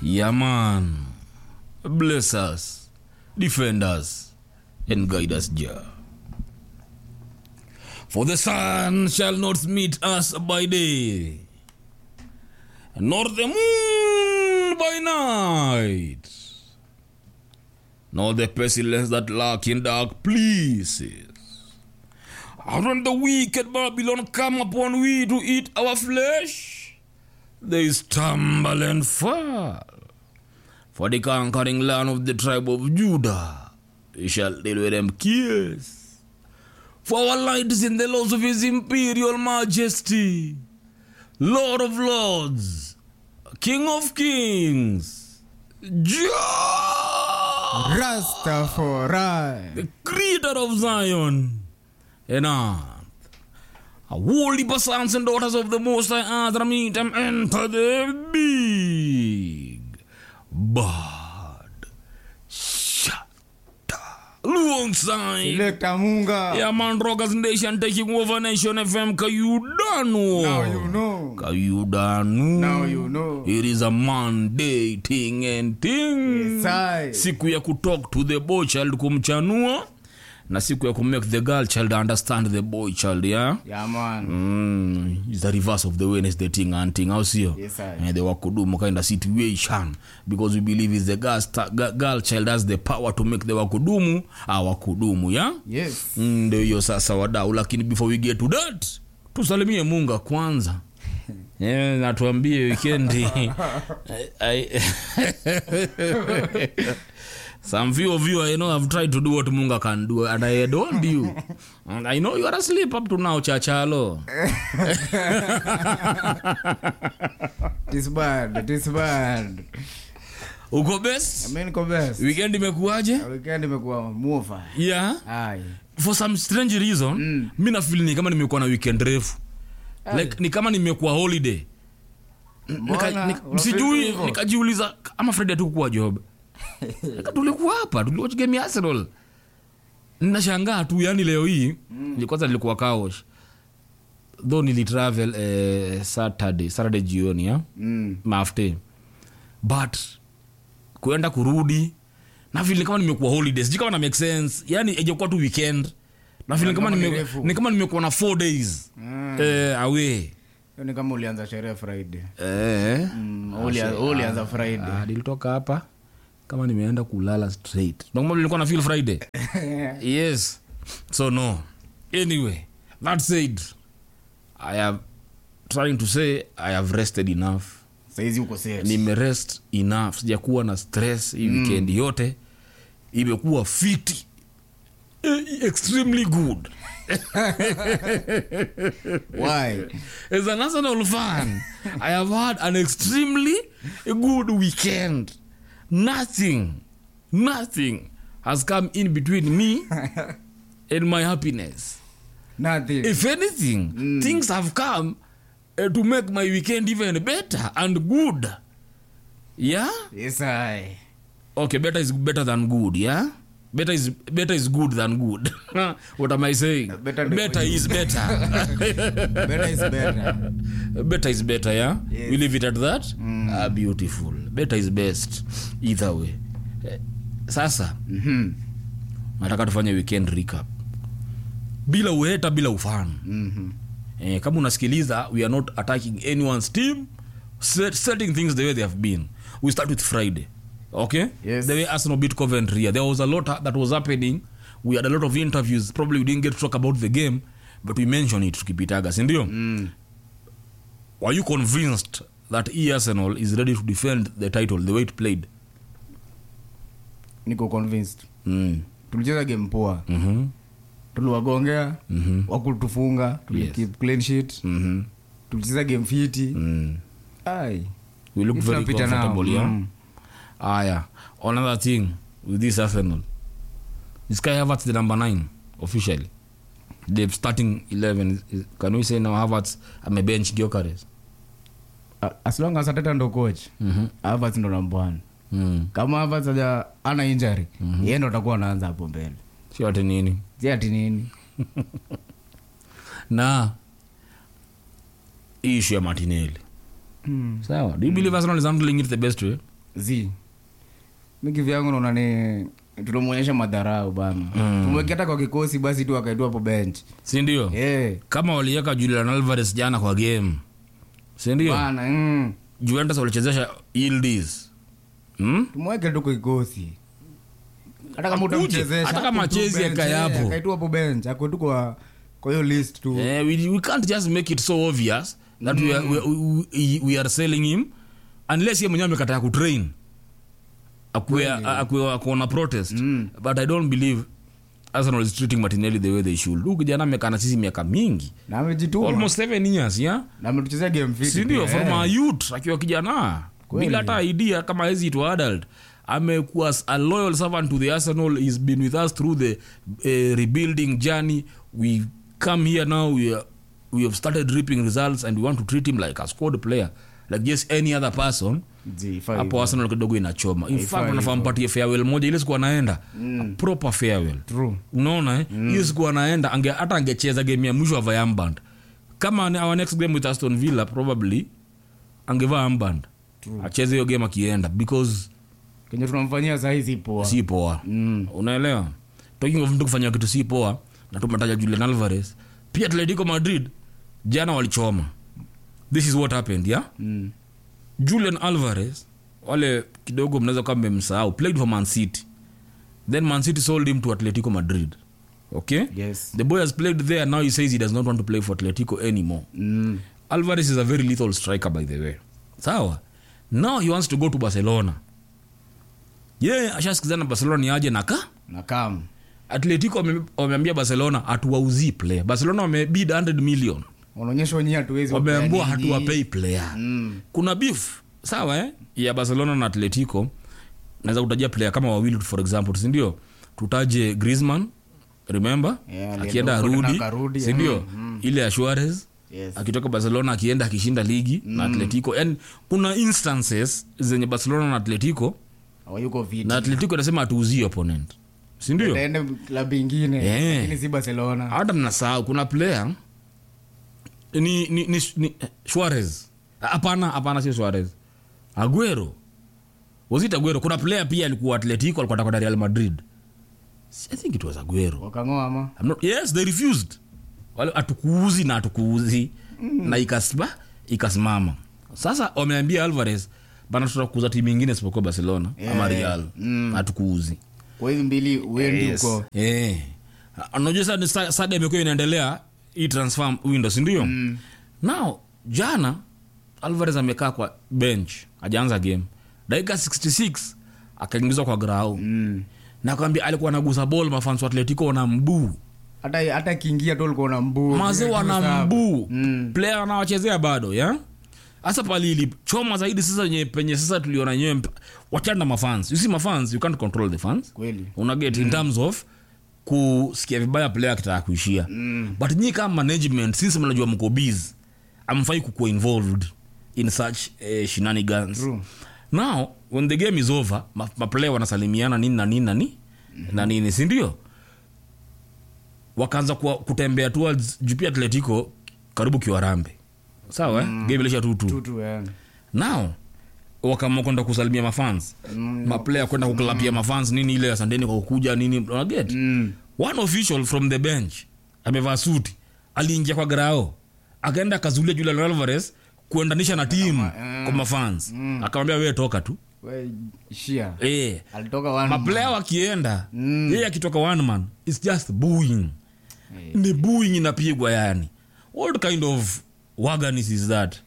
Yeah, man. Bless us, defend us, and guide us, Jah. For the sun shall not meet us by day, nor the moon by night, nor the pestilence that lurk in dark places. And when the wicked Babylon come upon we to eat our flesh, they stumble and fall. For the conquering land of the tribe of Judah, we shall deal with them kiss. For our light is in the laws of his imperial majesty, Lord of lords, King of kings, Jah, Rastafari. the creator of Zion and earth. A holy sons and daughters of the Most High Earth meet them enter the big bad shata alongside. Selector Munga. Yeah, man, Rockers Nation taking over Nation FM. Kayudano. Now you know. Kayudano. Now you know. It is a Monday thing and thing. Yes, I. siku ya kutalk to the boy child kumchanua na siku ya kumake the girl child understand the boy child yeah? Yeah, man. Mm, it's the reverse of the Wednesday thing and thing au sio Yes, sir. Eh, the wakudumu kind of situation because we believe is the girl, sta- ga- girl child has the power to make the wakudumu awakudumu yeah? Yes. Mm, ndio hiyo sasa wadau lakini before we get to that tusalimie munga kwanza yeah, natuambie wikendi I- I- some few of you i know have tried to do what munga can do and i don't you and i know you are asleep up to now chachalo Tis bad. Tis bad. uko best Mimi niko best. weekend imekuwaje Weekend imekuwa mufa. yeah Ai. for some strange reason mm. mi nafil ni kama nimekuwa na weekend refu like ni kama nimekuwa holiday Nika- Mbona? nika- Unafeel sijui hivyo? nikajiuliza ama friday tukuwa job Nika tulikuwa hapa tuliwatch game ya arsenal nashangaa tu yani leo hii mm. kwanza nilikuwa kaosh though nilitravel eh, saturday saturday jioni ya Mm. mafte but kuenda kurudi na vile kama nimekuwa holiday sijui kama na make sense yani ijakuwa tu weekend na vile kama Kama ni nime, refu. ni kama nimekuwa na four days Mm. eh, away Hiyo ni kama ulianza sherehe Friday. eh. Mm, ulia- ulianza Friday. Ah, nilitoka hapa kama nimeenda kulala straight Ndio kama nilikuwa na feel friday yes so no anyway that said i have trying to say i have rested enough Saizi uko set. nimerest enough sijakuwa na stress hii weekend yote imekuwa fiti Eh, extremely good Why? as an arsenal fan i have had an extremely good weekend nothing nothing has come in between me and my happiness Nothing. if anything things have come uh, to make my weekend even better and good yeah Yes, I. okay better is better than good yeah better is better is good than good what am i saying Better than better is better Better is better. better is better yeah Yes. we leave it at that ah, beautiful better is best either way Eh, sasa Mhm. nataka tufanye weekend recap bila uheta bila ufano Mhm. eh, kama unasikiliza we are not attacking anyone's team set, setting things the way they have been we start with friday okay Yes. the way arsenal beat coventry there was a lot that was happening we had a lot of interviews probably we didn't get to talk about the game but we mentioned it tukipitaga sindio Mm. were you convinced that e arsenal is ready to defend the title the way it played Niko convinced. mm. Tulicheza game poa. mm-hmm. Tuliwagongea. Mhm. Wakutufunga. Tuli Yes. keep clean sheet. Mm-hmm. Tulicheza game fiti. Mm. Ai. we look If very tunapita nao, comfortable yeah? mm. aya another thing with this arsenal is kai havertz the number nine officially the starting 11 is- is- can we say now havertz amebench giokares A- As long as Arteta ndo coach. mm-hmm. Havertz ndo namba one. mm. Kama Havertz haja ana injury, yeye ndo atakuwa anaanza hapo mbele. sio ati nini Si ati nini? na hii issue ya martinelli Mm. sawa do you believe arsenal is handling it the best way zi mi kivyangu naona ni tunamwonyesha madharau bana tumweke hata kwa kikosi basi tu akaitua hapo bench sindio Eh, kama waliweka julian alvarez jana kwa game sindio bana mm. juventus walichezesha Yildiz. hmm? tumweke tu kwa kikosi hata kama Akuje, utamchezesha hata kama hapo tu achezi bench, akae eh, hapo. akaitua hapo bench akwe tu kwa kwa hiyo list tu Eh, we, we can't just make it so obvious that we, are, we, we, we are selling him unless ye mwenyewe amekataa kutrain akuwe akuwe akuona protest but i don't believe arsenal is treating martinelli the way they should huyu kijana amekaa na sisi miaka mingi na amejituma almost seven years yeah na ametuchezea game fit sindio pia, from eh. a youth akiwa kijana Kweli. bila hata idea kama hezi to adult amekuwa s- a loyal servant to the arsenal he's been with us through the uh, rebuilding journey we come here now we, are, we have started reaping results and we want to treat him like a squad player like just any other person Zi, ifai hapo arsenal kidogo inachoma in fact Haifai wanafaa mpatie farewell moja ile siku anaenda a proper farewell True. unaona eh? hiyo siku anaenda ange, hata angecheza game ya mwisho avaa amband kama ni our next game with aston villa probably angevaa amband acheze hiyo game akienda because kenye tunamfanyia sahii si poa si poa Mm. unaelewa talking of mtu kufanya kitu si poa na tumetaja julian alvarez pia atletico madrid jana walichoma this is what happened yeah Mm. julian alvarez wale kidogo mnaweza kuwa mmemsahau played for man city then man city sold him to atletico madrid okay yes the boy has played there now he says he does not want to play for atletico anymore mm. alvarez is a very lethal striker by the way sawa now he wants to go to barcelona ye yeah, ashasikizana na barcelona ni aje naka na kam atletico wame- wameambia barcelona hatuwauzii player barcelona wamebid 100 million wanaonyesha wenyewe hatuwezi wameambua wapea nyinyi. hatuwapei player Mm. kuna beef sawa eh? ya barcelona na atletico naweza kutajia player kama wawili for example sindio tutaje grisman remember Yeah, alienda akienda huko tena arudi akarudi, sindio ile ya Suarez Yes. akitoka barcelona akienda akishinda ligi na atletico yani kuna instances zenye barcelona na atletico hawayuko viti na atletico inasema hatuuzii opponent sindio taende klabu ingine Eh. lakini si barcelona hata mnasahau kuna player ni, ni, ni, ni Suarez hapana hapana sio Suarez Aguero was it Aguero kuna player pia alikuwa Atletico alikuwa atakwenda Real Madrid I think it was Aguero wakang'oa ama I'm not, yes they refused wale atukuuzi na atukuuzi mm. na ikasma ikasimama sasa wameambia Alvarez bana tutakuuza timu ingine isipokuwa Barcelona ama Yeah. Real Mm. atukuuzi kwa hizi mbili uendi Yes. huko Eh. unajua sasa ni sa- saga imekuwa inaendelea hii transfer window sindio mm. now jana alvarez amekaa kwa bench ajaanza game dakika 66 akaingizwa kwa grau Mm. na kwambia alikuwa anagusa bol mafans wa atletico wana mbuu hata hata kiingia tu ulikuwa na mbuu maze Ile tu wana sabu. mbuu Mm. player anawachezea bado ya hasa pali ilichoma zaidi sasa nye, penye sasa tuliona nyewe mp- wachana na mafans you see mafans you can't control the fans kweli unaget in terms of kusikia vibaya player akitaka kuishia Mm. but nyi kama management since mnajua mko busy amfai kukuwa involved in such uh, shenanigans True. now when the game is over ma- maplayer wanasalimiana nini na nini na nini na nini sindio wakaanza kuwa- kutembea towards jupia atletico karibu kiwarambe sawa eh? game ilisha tutu tutu eh. now wakaamua kwenda kusalimia mafans Mm. maplayer kwenda kuklapia mafans nini ile asanteni kwa kukuja nini unaget Mm. one official from the bench amevaa suti aliingia kwa grao akaenda akazulia julian alvarez kuendanisha na timu kwa mafans akamwambia wewe toka tu We, shia eh alitoka one maplaya wakienda Mm. yeye akitoka one man its just booing ni booing inapigwa yani what kind of waganis is that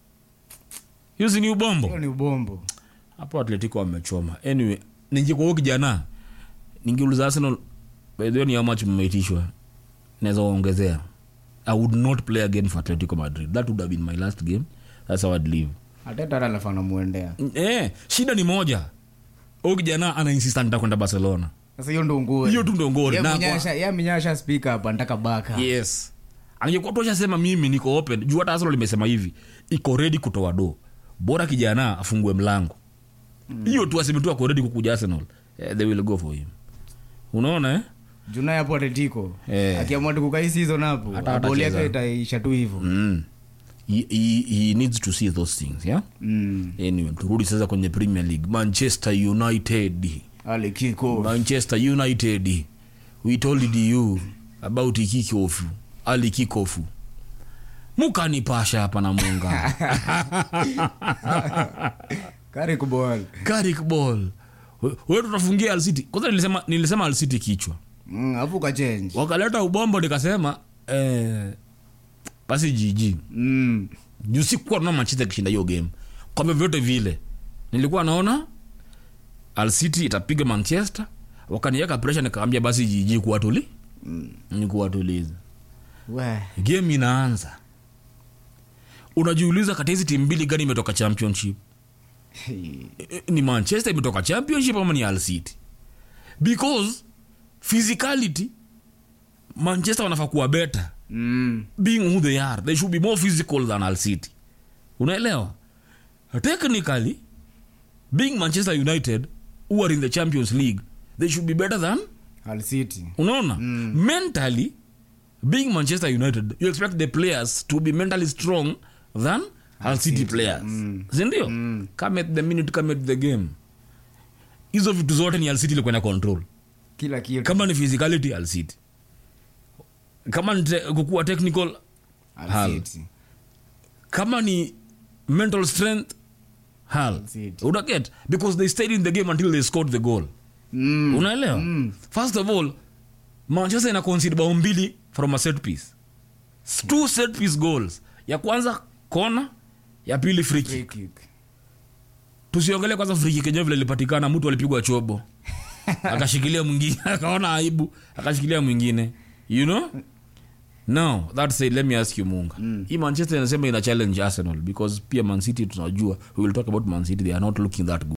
hiyo si ni ubombo hiyo ni ubombo hapo atletico wamechoma anyway ningekuwa huyo kijana ningeuliza arsenal by the way ni how much mmeitishwa naweza waongezea i would not play again for atletico madrid that would have been my last game that's how I'd leave ateta hata alafaa namwendea eh, shida ni moja huyu kijana anainsista nitakwenda barcelona sasa hiyo ndo nguo hiyo tu ndo ngori Na kwa- ye mnyasha spika hapa ntaka baka yes angekuwa tu ashasema mimi niko open juu hata arsenal limesema hivi iko ready kutoa do bora kijana afungue mlango hiyo tu aseme tu ako ready kukuja arsenal eh, they will go for him unaona eh? junai hapo atetiko Eh. akiamua tukukai season hapo Hata boli yake hatacheza. itaisha tu hivyo mm. he, he, he needs to see those things yeah mm. anyway turudi sasa kwenye premier league manchester united ali kiko manchester united we told you about kikofu ali kikofu mukanipasha hapa na munga kari kubol Carrick ball We- we tutafungia alcity kwanza nilisema, nilisema alcity kichwa mm, afu ka change wakaleta ubombo nikasema eh, basi jiji mm. juu sikuwa naona manchester ikishinda hiyo game kwa vyovyote vile nilikuwa naona alcity itapiga manchester wakaniweka presha nikaambia basi jiji kuwatuli Mm. ni kuwatuliza we game inaanza unajiuliza kati ya hizi timu mbili gani imetoka championship Hey. Eh, ni manchester imetoka championship ama ni Al City because physicality manchester wanafaa kuwa better mm. being who they are they should be more physical than Al City unaelewa technically being manchester united who are in the champions league they should be better than al city unaona mm. mentally being manchester united you expect the players to be mentally strong than Hull city players mm. sindio mm. come at the minute come at the game hizo vitu zote ni Hull city ilikuwa na control kila kitu kama ni physicality Hull city kama ni te, kukuwa technical Al Hull. City. kama ni mental strength Hull. City. unaget because they stayed in the game until they scored the goal Mm. unaelewa Mm. first of all manchester ina concede bao mbili from a set piece S- two set piece goals ya kwanza kona ya pili free Free kick kick. tusiongelee kwanza free kick yenyewe vile ilipatikana mtu alipigwa chobo akashikilia mwingine akaona aibu akashikilia mwingine you know now that said let me ask you munga mm. hii manchester inasema ina challenge arsenal because pia man city tunajua we will talk about man city they are not looking that good